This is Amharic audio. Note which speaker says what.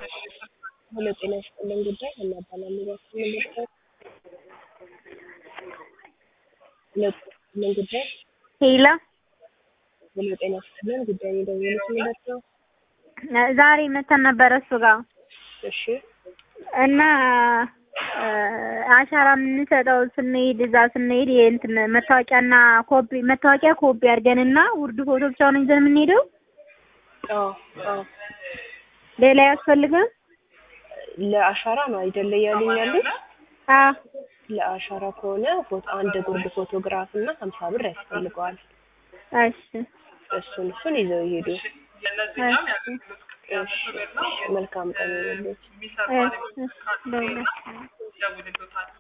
Speaker 1: ሄሎ ጤና ይስጥልን ጉዳይ እናባላለን እባክህ ምን ልርዳዎት? ሄሎ ጤና ይስጥልን ጉዳይ
Speaker 2: ሄሎ
Speaker 1: ሄሎ ጤና ይስጥልን ጉዳይ የደወሉት ምን ልርዳዎ?
Speaker 2: ዛሬ መተን ነበረ እሱ ጋር
Speaker 1: እሺ
Speaker 2: እና አሻራ የምንሰጠው ስንሄድ እዛ ስንሄድ የእንትን መታወቂያና ኮፒ መታወቂያ ኮፒ አድርገንና ውርድ ፎቶ ብቻውን ይዘን የምንሄደው
Speaker 1: አዎ አዎ
Speaker 2: ሌላ ያስፈልጋል?
Speaker 1: ለአሻራ ነው አይደለ እያሉኝ ያሉት?
Speaker 2: አዎ
Speaker 1: ለአሻራ ከሆነ ፎቶ አንድ ጉርድ ፎቶግራፍ እና ሀምሳ ብር ያስፈልገዋል።
Speaker 2: እሺ
Speaker 1: እሱን እሱን ይዘው ይሄዱ።
Speaker 2: እሺ
Speaker 1: እሺ መልካም ቀን ይሁንልዎት።
Speaker 2: እሺ እሺ ደውላለሁ።